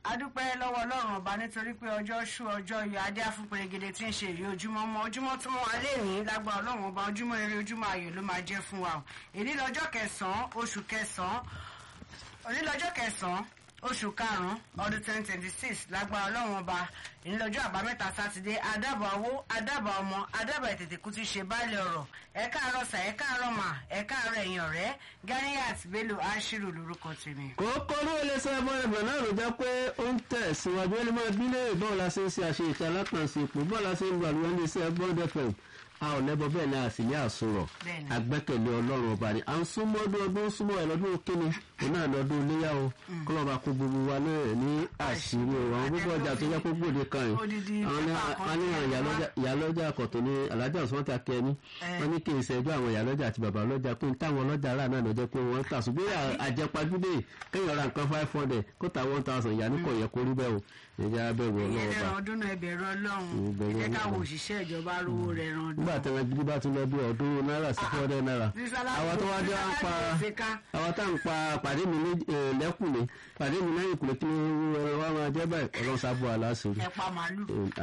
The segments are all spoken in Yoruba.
adúpẹ́ lọ́wọ́ ọlọ́run ọba nítorí pé ọjọ́ ṣú ọjọ́ yọ adé afúnpẹ̀rẹ̀gẹ̀dẹ̀ tí ń ṣe èyí ojúmọ́ mọ́ ojúmọ́ tó mọ́ alẹ́ ní lágbára ọlọ́run ọba ojúmọ́ eré ojúmọ́ ayọ̀ ló máa jẹ́ fún wa o èyí lọ́jọ́ kẹsàn-án oṣù kẹsàn-án òní lọ́jọ́ kẹsàn-án oṣù karùn-ún ọdún twenty twenty six lágbára ọlọ́run ọba ní lọ́jọ́ àbámẹ́ta sátidé adábọ̀ owó adábọ̀ ọmọ adábọ̀ ètètè kú ti ṣe báàlẹ̀ ọ̀rọ̀ ẹ káàárọ̀ sà ẹ káàárọ̀ mà ẹ káàárọ̀ ẹ̀yìn ọ̀rẹ́ Ganiyat Bello Ashiru lórúkọ tèmi. kókó ló lè sọ ẹbọ ẹbọ náà ló jẹ pé ó ń tẹ̀ síwájú ẹni máa bí léèrè bọ́ọ̀ la ṣe ń ṣe àṣe ìta alákànṣe ipò bọ́ọ̀ la ṣe ń lu àlùwẹ̀ ní iṣẹ́ bond fm a ò lẹ́bọ bẹ́ẹ̀ ni a sì ní àsọ̀rọ̀ Bẹ́ẹ̀ni. agbẹ́kẹ̀lé ọlọ́run ọba ni à ń súnmọ́ ọdún ọdún súnmọ́ ẹ̀ lọ́dún kíni òun náà lọ́dún iléyà o kọ́lọ́ba kó gbogbo wa náà ní àṣírí o àwọn gbogbo ọjà tó jẹ́ kó gbòde kan yìí Odidi àwọn ní pépà kan wọ́n ní tí àwọn ẹ̀ wá. ìyálọ́jà- ìyálọ́jà àkọ́tún ní alájà òsùnwọ́n ta kẹ́ni Eh. wọ́n ní kí n ṣẹ́jú àwọn ìyálọ́jà àti bàbá ọlọ́jà pé ní táwọn ọlọ́jà rà náà lọ́jọ́ pé wọ́n tà ṣùgbọ́n à- àjẹpajúdé kéèyàn ra nǹkan five hundred kó ta one thousand ìyá ní kò yẹ kó rí bẹ́ẹ̀ o ìyá bẹ̀rù ìyẹn ọlọ́wọ́ bá lẹ́ran ọdún náà ẹbẹ̀rún ọlọ́run Ìbẹ̀rù ìjẹ́ káwọn Ọlọ́run. òṣìṣẹ́ ìjọba rówó rẹ̀ ran ọdún. nígbà tí wọn gidi bá tún lọ bí ọdún náírà sí four hundred naira Sísálà- àwọn tó wá jẹ́ à ń pa sísálà ti ká. àwọn tá à ń pa pàdé mi ní- eh, lẹ́kùnlé pàdé mi lẹ́yìn ìkùlé kí ló wá máa jẹ́ báyìí ọlọ́run sábọ̀ aláṣẹ́rí ẹ pa màálù.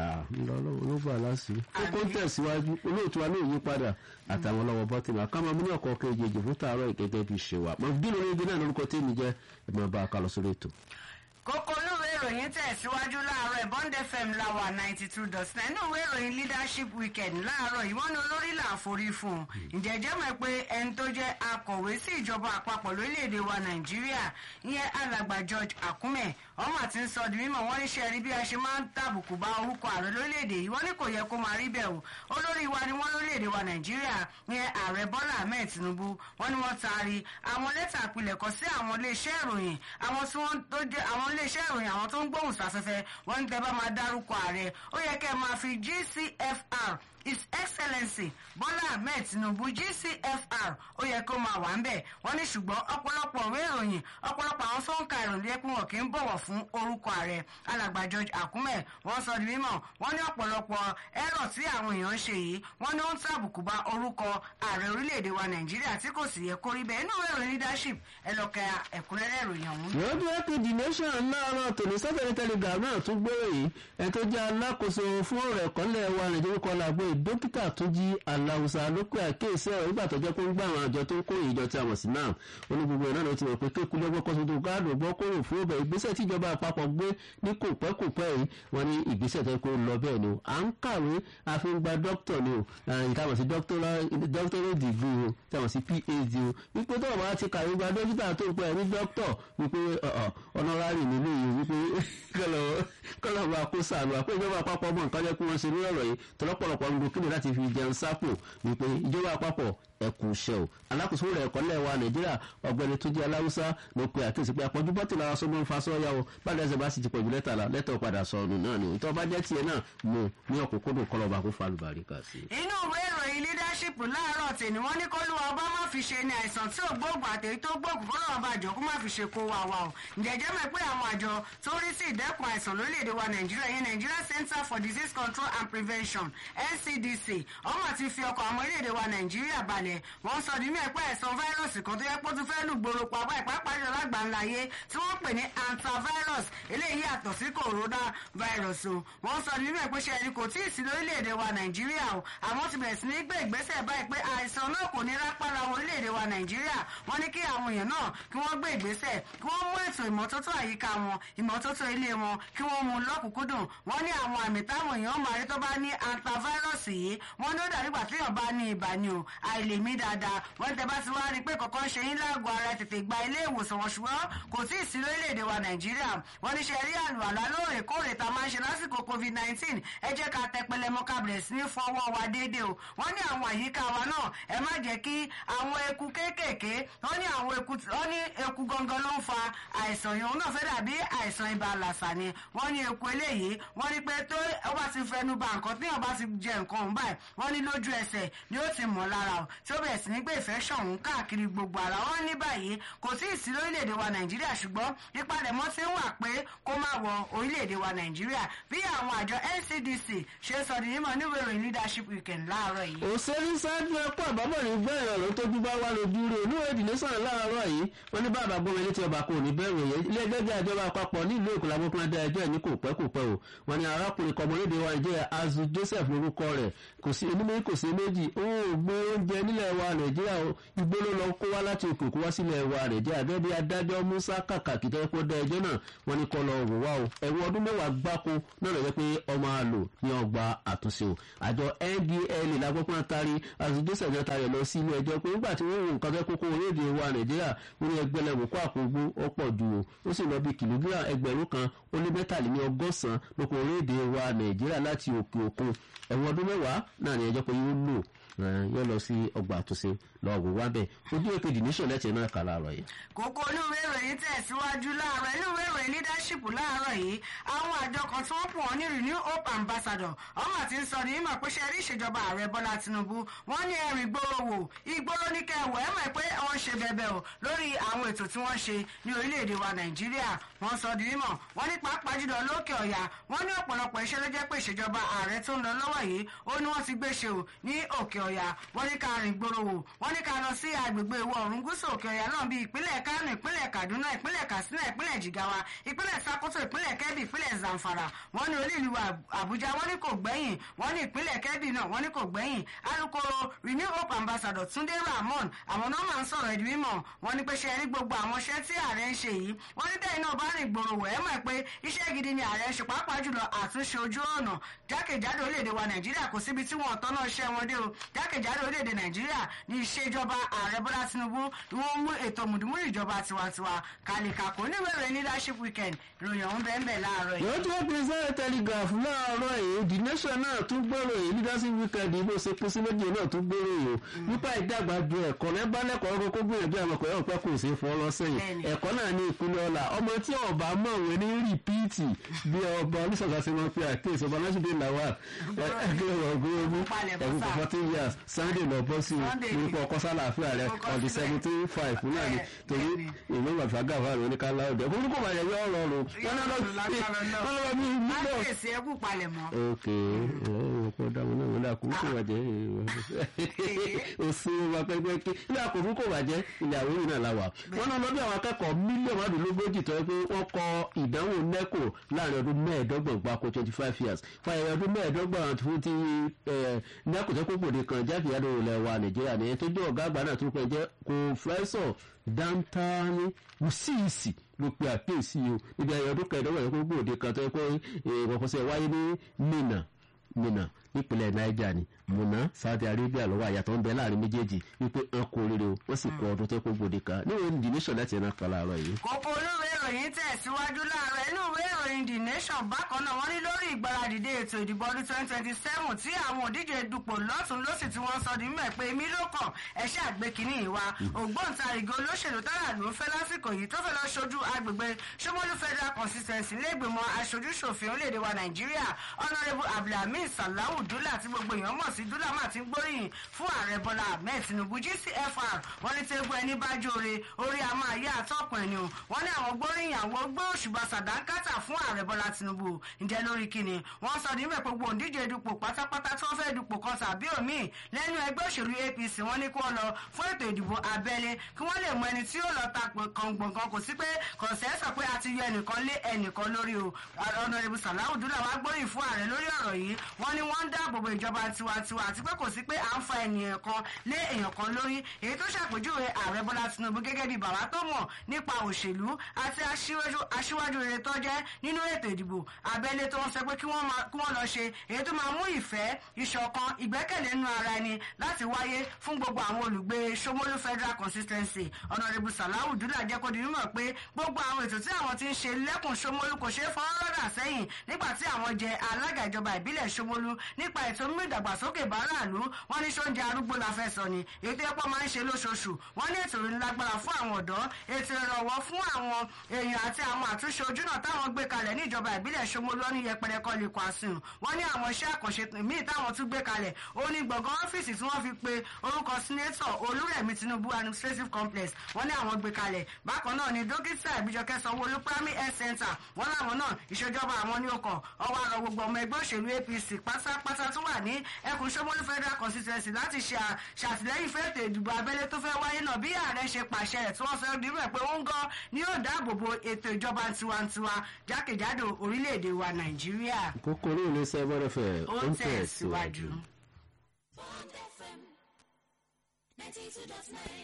ló bá aláṣẹ́rí kókó ń tẹ̀síwájú olóòtú wa náà yí padà àtàwọn ọlọ́wọ́ bọ́tìmù àkàmọ́ mi ní ọkọ̀ kejì èjì fún tààrọ̀ ìgẹ́gẹ́ bí ṣe wà mọ̀ bí lórí ibi náà lórúkọ tèmi jẹ́ ẹ̀mọ́ bá a kà lọ sórí ètò. kókó olúwe ìròyìn tẹ̀síwájú láàárọ̀ bond fm láwà ninety two dot nine inú ìwé ìròyìn leadership weekend láàárọ̀ yìí wọ́n ní olórí là ń forí fún un ǹjẹ́ jẹ́ mọ̀ pé ẹni tó jẹ́ akọ̀wé sí ìjọba àpapọ̀ lórílẹ̀‐èdè wa nàìjíríà ìyẹn alàgbà george akume ọmọ àti ń sọ di mímọ̀ wọ́n ní ṣe rí bí a ṣe máa ń tàbùkù bá orúkọ ààrẹ lórílẹ̀‐èdè yìí wọ́n ní kò yẹ kó máa rí bẹ́ẹ̀ o olórí wa ni wọ́n lórílẹ̀‐èdè wa nàìjíríà ìyẹn ààrẹ bọ́lá ahmed tinubu wọ́n ní wọ́n taari àwọn lẹ́tà àpilẹ̀kọ sí àwọn iléeṣẹ́ ìròyìn àwọn tí wọ́n tó jẹ́ àwọn iléeṣẹ́ ìròyìn àwọn tó ń gbóhùn sáfẹ́fẹ́ wọ́n ní tẹ́ bá máa dárúkọ ààrẹ ó yẹ kẹ́ ẹ máa fi gcfr his excellency bọ́lá ahmed tinubu gcfr ó yẹ kó máa wà ń bẹ̀ wọ́n ní ṣùgbọ́n ọ̀pọ̀lọpọ̀ ìwé ìròyìn ọ̀pọ̀lọpọ̀ àwọn tó ń ka ìròyìn yẹ pé wọn kì í bọ̀wọ̀ fún orúkọ ààrẹ alàgbà george akume wọ́n sọ di mímọ̀ wọ́n ní ọ̀pọ̀lọpọ̀ ẹ̀rọ tí àwọn èèyàn ń ṣe yìí wọ́n ní ó ń tàbùkù bá orúkọ ààrẹ orílẹ̀-èdè wa nàìjíríà tí kò sì yẹ kó rí bẹ́ẹ̀ inú ìwé ìròyìn leadership ẹ lọ kẹ ẹ̀kúnrẹ́rẹ́ ìròyìn ọ̀hún. lọ́dún ẹ̀kọ́ the nation láàárọ̀ tòní sátẹ̀lẹ̀ telegram náà tún gbére yìí ẹ̀ tó jẹ́ alákòóso fún ọ̀rọ̀ ẹ̀kọ́lẹ̀ wa nàìjíríà kọ́ làgbé dókítà tó jí aláwùsá lókè àkéèsí ọ̀rọ̀ nígbà tó jẹ́ pé ń gbà àwọn àjọ tó ń kó ìjọ tí a mọ̀ sí náà ó ní gbogbo ẹ̀ náà ló ti mọ̀ pé kéku lọ́gbọ́ kọ́sọ́ tó gáàdùn gbọ́ kóró fún ọbẹ̀ ìgbésẹ̀ tí ìjọba àpapọ̀ gbé ní kò pẹ́ kò pẹ́ yìí wọ́n ní ìgbésẹ̀ tó kó lọ bẹ́ẹ̀ ni o à ń kàwé a fi ń gba dókítà ni o nǹkan mọ̀ sí doctorate degree o tí a mọ̀ sí phd o wípé tó o bá ti kàwé gba dókítà tó pẹ́ ní dókítà wípé ọ̀nọ́rárì nílé yìí wípé kọ́lọ̀ bá kó sàánú àpò ìjọba àpapọ̀ ọmọ nǹkan jẹ́ kí wọ́n ṣe ní ọ̀rọ̀ yìí tọ́lọ́pọ̀lọpọ̀ ń gbókìlì láti fi jẹun sápò wípé ìjọba àpapọ̀ ẹkù iṣẹ́ o alákòóso rẹ̀ ẹ̀kọ́ lẹ́wà nàìjíríà ọ̀gbẹ́ni tó jẹ́ aláwùsá ló pe àkíyèsí pé àpọ̀jù bọ́tì lára sọ́mọ́ ń fa sọ́ọ́yà o báyìí ẹsẹ̀ bá sì ti pọ̀jù lẹ́tà la lẹ́tà padà sọnù náà ni tó bá jẹ́ tiẹ̀ náà mú ní ọ̀kúnkúndùn kọlọ́ba kó fa àlùbáríkà sí. inú ìwé ìròyìn leadership láàárọ̀ tèmi wọ́n ní kólúwa ọba má fi ṣe ni àìsàn tí ò gbóògùn àtẹ̀yí tó gbóògùn kó lọ́wọ́ bá jọ kó má fi ṣe kó wa wa o ǹjẹ́jẹ́ mọ̀ pé àwọn àjọ tó rí sí ìdẹ́kun àìsàn lórílẹ̀‐èdè wa nàìjíríà yẹn nigeria center for disease control and prevention ncdc ọmọ ti fi ọkọ̀ àwọn orílẹ̀‐èdè wa nàìjíríà balẹ̀ wọ́n sọ ní mẹ́pẹ́ àìsàn fáírọ̀sì kan tó yẹ pé ó ti fẹ́ lù gbòòrò pàápàá ìpápá jọ lágbàńláyé tí wọ́n pè ní antivirus eléyìí yàtọ̀ sí coronavirus o wọ́n sọ ní mẹ́pẹ́ ṣe ẹni kò tí ì sí lórílẹ̀‐èdè wa nàìjíríà o àwọn ti bẹ̀rẹ̀ sí ní gbé ìgbésẹ̀ báyìí pé àìsàn náà kò ní rápára orílẹ̀‐èdè wa nàìjíríà wọ́n ní kí àwọn èèyàn náà kí wọ́n gbé ìgbésẹ̀ kí wọ́n mú ètò ìmọ́tótó àyíká wọn ìmọ́tótó ilé wọn kí wọ́n mú un lọ́kùnkúndùn wọ́n ní àwọn àmì táwọn èèyàn máa rí tó bá ní antivirus yìí wọ́n ní ó dàbí ìgbà téèyàn bá ní ibà ni o àìlèmí dáadáa wọ́n tẹ bá ti wá rí i pé kọ̀ọ̀kan ṣe yín láàgọ̀ ara tètè gba ilé ìwòsàn wọn ṣùgbọ́n kò tí ì sí lórílẹ̀‐èdè wa nàìjíríà wọ́n ní ṣe rí àlùwàlá lóòrèkóòrè tá a máa ń ṣe lásìkò covid nineteen ẹ jẹ́ ká tẹ pẹlẹmọ ká bẹ̀rẹ̀ sí ní fọwọ́ wa déédéé o wọ́n ní àwọn àyíká wa náà ẹ má jẹ́ kí àwọn eku kéékèèké wọ́n ní àwọn eku wọ́n ní eku gangan ló ń fa àìsàn yìí òun náà fẹ́ dàbí àìsàn ibà làṣà ni wọ́n ní eku eléyìí wọ́n ní pé tó ọba ti fẹnu ba nǹkan tí ọba ti jẹ nǹkan òun báyìí wọ́n ní lójú ẹsẹ̀ ni ó ti mọ̀ lára o tí ó bẹ̀rẹ̀ sí ní gbé infection òun káàkiri gbogbo ara wọn ní báyìí kò tí ì sí lórílẹ̀‐èdè wa nàìjíríà ṣùgbọ́n ìpalẹ̀mọ́ ti ń wà pé kó má wọ orílẹ̀‐èdè wa nàìjíríà bí àwọn àjọ ncdc ṣe sọ di mímọ̀ níwèé ìròyìn leadership weekend láàárọ̀ yìí. òṣèré sáájú ẹkọ àbábọ̀ ní gbẹ̀rẹ̀ ló tójú bá wà lójú rẹ̀ olúwa ìdílé sọ̀rọ̀ láàárọ̀ yìí wọ́n ní bàbá gbọ́n ilé tí ọba kò ní bẹ̀rù ìròyìn ilé ẹgbẹ́ ìjọba àpapọ̀ nílùú èkó làwọn fúnra dá ẹjọ́ ẹ̀ ní kò pẹ́ kò pẹ́ o wọn ni arákùnrin kọmọlédè wa nàìjíríà azu joseph lórúkọ rẹ̀ kò sí onímọ̀ kò sí méjì ó gbé oúnjẹ nílẹ̀ wa nàìjíríà o igbó ló lọ kó wá láti òkè òkú wá sílẹ̀ wa nàìjíríà bẹ́ẹ̀ bí adájọ́ musa kàkàkì tó yẹ kó dá ẹjọ́ náà wọn ni kọ́ lọ wò wá o ẹ̀wọ̀n ọdún mẹ́wàá gbáko náà lọ́jọ́ pé ọmọ àlò ní ọgbà àtúnṣe o àjọ ndla lágbókùnrin tari azu joseph náà tari ẹ̀ lọ sí ilé ẹjọ́ pé nígbà tí wọ́n wo nǹkan fẹ́ kókó orílẹ̀-èdè wa nàìjíríà wọ́n ní ẹgbẹ́lẹ́wò kó àpògbó ọ̀pọ̀ ju o ó sì lọ bí kìlógírà ẹgbẹ̀rún kan ó lé mẹ́tàléní ọgọ́sàn lóko orílẹ̀-èdè wa nàìjíríà láti òkè òkun ẹ̀wọ̀n ọdún mẹ́wàá náà ní ẹjọ́ pé yóò lò yóò lọ sí ọgbà àtúnṣe lọ wò wá bẹ́ẹ̀ ojú èpè dìníṣọ̀ lẹ́tẹ̀ẹ́ náà kà láàárọ̀ yìí. kókó olúwe ìròyìn tẹ̀síwájú láàárọ̀ olúwe ìròyìn leadership láàárọ̀ yìí àwọn àjọ kan tí wọ́n pọ̀ wọ́n ní renew hope ambassador ọmọ àti ń sọ ní ìmọ̀ pé ṣe rí ìṣèjọba ààrẹ bọ́lá tinubu wọ́n ní ẹ̀rìn gbòòrò wò ìgboro ní kẹwọ̀ ẹ̀ mọ̀ pé wọ́n ṣe bẹ̀bẹ̀ o lórí àwọn ètò tí wọ́n ṣe ní orílẹ̀-èdè wa nàìjíríà wọ́n sọ di mímọ̀ wọ́n ní pàápàá jùlọ lókè ọ̀yà wọ́n ní ọ̀pọ̀lọpọ̀ iṣẹ́ ló jẹ́ pé ìṣèjọba ààrẹ tó ń lọ lọ́wọ́ yìí ó ní wọ́n ti gbé ṣe o ní òkè ọ̀yà wọ́n ní ká rìn gbòòrò wò wọ́n ní ká lọ sí agbègbè ìwọ̀ oòrùn gúúsù òkè ọ̀yà náà bíi ìpínlẹ̀ kánò ìpínlẹ̀ kaduna ìpínlẹ̀ katsina ìpínlẹ̀ jigawa ìpínlẹ̀ sakoto ìpínlẹ̀ kebbi ìpínlẹ̀ zamfara wọ́n ní olú ìlú àbújá wọ́n ní kò gbẹ́yìn wọ́n ní ìpínlẹ̀ kebbi náà wọ́n ní kò gbẹ́yìn alukoro renew hope ambassador túndé ramon àwọn náà máa ń sọ̀rọ̀ ẹ̀dùn mímọ̀ wọ́n ní pé ṣe rí gbogbo àwọn iṣẹ́ tí ààrẹ ń ṣe yìí wọ́n ní bẹ́ẹ̀ náà bá rìn gbòòrò wẹ̀ ẹ́ mọ̀ pé iṣẹ́ gidi ni ààrẹ ń ṣe pàápàá jùlọ àtúnṣe ojú ọ̀nà jákèjádò orílẹ̀-èdè wa nàìjíríà kò síbi tí wọ́n tọ́nà iṣẹ́ wọn dé o jákèjádò orílẹ̀-èdè nàìjíríà ní ìṣèjọba ààrẹ bọ́lá tinubu ni wọ́n mú ètò mùdùmúrù ìjọba tiwantiwa kàlìkàkò níwèé leadership weekend ìròyìn ọ̀hún bẹ́ẹ̀ bẹ́ẹ̀ láàárọ̀ yìí. yóò tó pèsè telegraph láàárọ̀ yìí the nation náà tún gbèrò yìí leadership weekend bó ṣe pín sí méjì náà tún gbèrò yìí o nípa ìdàgbà ju ẹ̀kọ́ lẹ́bálẹ́kọ̀ọ́ kókó gbìyànjú àwọn ọkọ̀ yóò pẹ́ kò sí fọ́ lọ́sẹ̀yìn ẹ̀kọ́ náà ní ìpínlẹ̀ ọ̀la ọmọ tí ọba mọ̀wé ní rìpíìtì bí ọba oníṣọ̀gá ṣe máa fi àkíyèsí ọba lásìdè làwà ẹgbẹ́ ọgbọ́n ẹ̀kú fourteen years sunday lọ bọ́ sí orúkọ ọkọ sálàáfíà rẹ on the seventeen five náà ni torí ìlú màfíàgà wà lóní kálá ọdẹ orúkọ bàjẹ́ yọ ọ̀rọ̀ ọ̀rọ̀ wọn náà lọ bí mílíọ̀. mákèsì ẹkú palẹ̀ mọ́. ok ọkọ dáwọn náà wọn dàkú kó bàjẹ́ òsì wọn pẹpẹ kí ilé àkókò kò bàjẹ́ ilé àwọn òyìnbó náà la wà wọn náà lọ bí àwọn akẹ́kọ̀ọ́ mílíọ̀nù márùnlélógójì tó yẹ pé wọ́n kọ ìdánwò nẹ́kò láàrin ọdún mẹ́ẹ̀ẹ́dọ́gbọ̀n gbáko twenty five years fàyẹ̀wò ọdún mẹ́ẹ̀ẹ́dọ́gbọ̀n fún ti nẹ́kò tó kókòdì kan jákèjádò ilẹ̀ wa nàìjíríà nìyẹn tó jẹ́ ọ̀gá àgbà náà tó pẹ́ jẹ́ kòfẹ́sọ̀ dáńtání wùsíìsì ló pe àkíyèsí o níbi ayọ̀ ọdún kẹẹ̀ẹ́dọ́gbọ̀n yẹn kó gbòde kan tó yẹ pé ìwọ̀kọ̀sẹ̀ wáyé ní mina mina nípínlẹ̀ niger ni muna saudi arabia lọ́wọ́ àyàtọ̀ ń bẹ láàrin méjèèjì wípé wọn kò rere o wọ́n sì kọ ọdún tó kó gbòde kan níwèé the nation láti ẹ̀nà kan láàárọ̀ yìí. kókó olóòwe ìròyìn tẹ̀síwájú láàárọ̀ inú ìwé ìròyìn the nation bákan náà wọ́n ní lórí ìgbáradìde ètò ìdìbò ọdún twenty twenty seven tí àwọn òdíje dupò lọ́tún lọ́sì tí wọ́n sọ ní mẹ́ pé èmi ló kàn ẹ̀ṣẹ́ àgbékiní ìwà ògbóǹtarìgì olóṣèlú tára ló ń fẹ́ lásìkò yìí tó fẹ́ lọ ṣojú agbègbè Ṣómólú federal constituency lẹ́gbẹ̀mọ aṣojúṣòfin orílẹ̀-èdè wa nàìjíríà honourable abdulhamid salahu dula tí gbogbo èèyàn mọ̀ sí dula máa ti ń gbóríyìn fún ààrẹ bọ́lá ahmed tinubu gcfr wọ́n ní tẹ́gbọ́ ẹni bá jóore orí a máa yá àtọ́kùn ẹni o wọ́n ní àwọn gbóríyìn àwọn gbé òṣùbà sàdánkátà fún ààrẹ bọ́lá tinubu ǹjẹ́ lórí kíni wọ́n sọ ní mẹ́pẹ́ gbogbo òǹdíje dupò pátápátá tí wọ́n fẹ́ dupò kan tàbí òmíì lẹ́nu ẹgbẹ́ òṣèlú apc wọ́n ní kí wọ́n lọ fún ètò ìdìbò abẹ́lé kí wọ́n lè mọ ẹni tí yóò lọ ta kàngbọ̀ngàn kò sí pé kọ̀ọ̀sẹ̀ sọ pé a ti yọ ẹnìkan lé ẹnìkan lórí o ọ̀nàrẹ́bù sàláwù dúdà wá gbóríyìn fún ààrẹ lórí ọ̀rọ̀ yìí wọ́n ní wọ́n ń dáàbò bo ìjọba tiwantiwa àti pé kò sí pé à ń fa ènìyàn kan lé èèyàn kan lórí èyí tó ṣàpèjúwe ààrẹ bọ́lá tinubu gẹ́gẹ́ bí bàbá tó mọ̀ nípa òṣèlú àti aṣíwájú rere tó jẹ́ nínú ètò ìdìbò abẹ́lé tó ń sọ pé kí wọ́n lọ ṣe èyí tó máa mú ìfẹ́ ìṣọ̀kan ìgbẹ́kẹ̀lé nínú ara ẹni láti wáyé fún gbogbo àwọn olùgbé Ṣómólú federal constituency ọ̀nàrẹ́bù sàláwù dúdà jẹ́ kó di mímọ̀ pé gbogbo àwọn ètò tí àwọn ti ń ṣe lẹ́kùn Ṣómólú kò ṣeé fọwọ́ rọ́dà sẹ́yìn nígbà tí àwọn jẹ alága ìjọba ìbílẹ̀ Ṣómólú nípa ètò mímú ìdàgbàsókè báráàlú wọn ní sóúnjẹ arúgbó la fẹ́ sọ ni ètò ẹ̀pọ̀ máa ń ṣe lóṣooṣù wọn ní ètò ìlágbára fún àwọn ọ̀dọ́ ètò ìrànwọ́ fún àwọn èèyàn àti àwọn àtúnṣe ojúnà táwọn gbé kalẹ̀ ní ìjọba ìbílẹ̀ Ṣómólú ní yẹpẹrẹ kọ́ lè kọ́ àsùn wọn ní àwọn iṣẹ́ àkànṣe míì táwọn tún gbé kalẹ̀ ó ní gbọ̀ngàn ọ́fíìsì tí wọ́n fi pe orúkọ sínétọ̀ Olúrẹ̀mí Tinubu administrative complex wọ́n ní àwọn gbé kalẹ̀ bákan náà ni dókítà Ìbíjọkẹ́ Sanwó-Olú primary health center wọn làwọn náà ìṣèjọba àwọn ní ọkọ̀ ọwọ́ àrọ̀ gbogbo ọmọ ẹgbẹ́ òṣèlú apc pátápátá tó wà ní ẹkùn sọmọlú federal constituency láti ṣe ṣàtìlẹ́yìn fún ètò ìdìbò abẹ́lé tó fẹ́ wáyé náà bí ààrẹ ṣe pàṣẹ rẹ̀ tí wọ́n fẹ́ rí rẹ̀ pé ó ń gan ni yóò dáàbò bo ètò ìjọba tiwantiwa jákèjádò orílẹ̀-èdè wa nàìjíríà. kókóró ilé sẹ́gbọ́n fẹ́ ó ń tẹ̀ síwájú. Bond FM 92.9.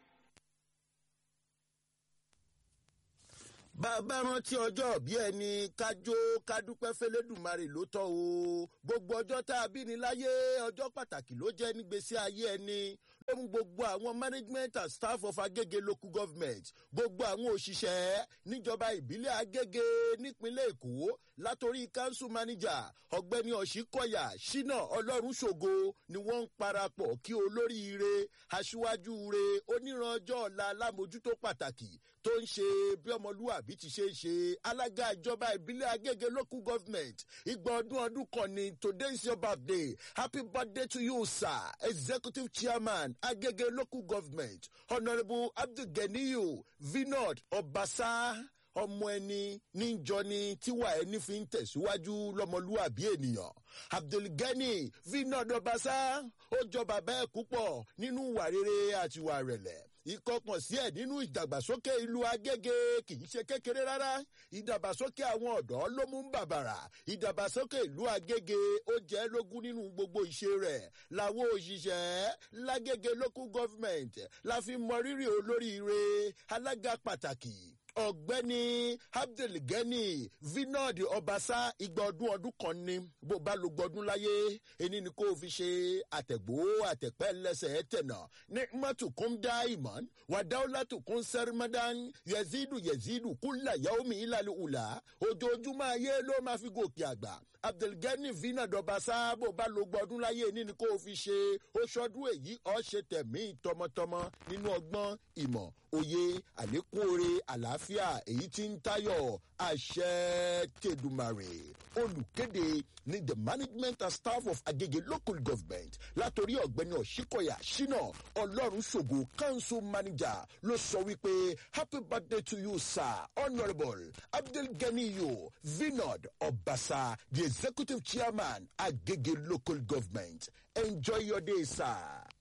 bàbá rántí ọjọ́ bí ẹni kájó kádúpẹ́ fẹlẹ́dùmarè ló tọ́ o gbogbo ọjọ́ tá a bí ni láyé ọjọ́ pàtàkì ló jẹ́ nígbésí ayé ẹni ló mú gbogbo àwọn management and staff of agége local government gbogbo àwọn òṣìṣẹ́ níjọba ìbílẹ̀ agége nípínlẹ̀ èkó látòrí council manager ọ̀gbẹ́ni ọ̀ṣínkọ̀yà ṣínà ọlọ́run ṣògo ni wọ́n ń parapọ̀ kí olóríire aṣíwájú re oníranjọ́ ọ̀la alámojútó pàtàkì tó ń ṣe bí ọmọlúwàbí ti ṣe ń ṣe alága ìjọba ìbílẹ̀ agége local government ìgbà ọdún ọdún kan ni today is your birthday happy birthday to you sir executive chairman agége local government honourable abdulganiyu vinod ọbaṣá ọmọ ẹni níjọni tíwà ẹni fi ń tẹ̀síwájú lọ́mọlúwàbí ènìyàn abdulgani vinod ọbaṣá ó jọ bàbá ẹ̀ púpọ̀ nínú ìwà rere àti ìwà rẹ̀lẹ̀ ìkọkàn sí ẹ̀ nínú ìdàgbàsókè ìlú agége kì í ṣe kékeré rárá ìdàgbàsókè àwọn ọ̀dọ́ ló mú bàbàrà ìdàgbàsókè ìlú agége ó jẹ́ lógún nínú gbogbo ìṣe rẹ̀ làwọn òṣìṣẹ́ lágége local government la fi mọ rírì olóríire alága pàtàkì ọ̀gbẹ́ni abdulgani vinod ọbaṣá igba ọdún ọdún kan ni bó bá lo gbọdún láyé ẹni ni kò fi ṣe àtẹ̀gbó àtẹ̀pẹ́ lẹ́sẹ̀ tẹ̀nà ní mọ́tòkún dá ìmọ̀n wàdáwọ́látòkún sẹ́rìmọ́dán yẹ̀zídù yẹ̀zídù kúlà yaomi ìlàlẹ̀ ùlà ojoojúmọ́ ayé ló máa fi gòkè àgbà abdulgani vinod ọbaṣá bó bá lo gbọdún láyé ẹni ni kò fi ṣe oṣọdún èyí ọ̀ ṣe tẹ̀mí tọmọtọmọ nínú ọgbọ́n ìmọ̀ òye àlékún oore àlàáfíà èyí tí ń tayọ̀ àṣẹ tẹ̀dùmarè olùkéde ní the management and staff of agege local government látòrí ọ̀gbẹ́ni ọ̀ṣíkọ̀yà ṣínà ọlọ́run ṣògo council manager ló sọ wípé happy birthday to you sir honourable abdulganiyo vinod ọbaṣà the executive chairman agege local government enjoy your day sir.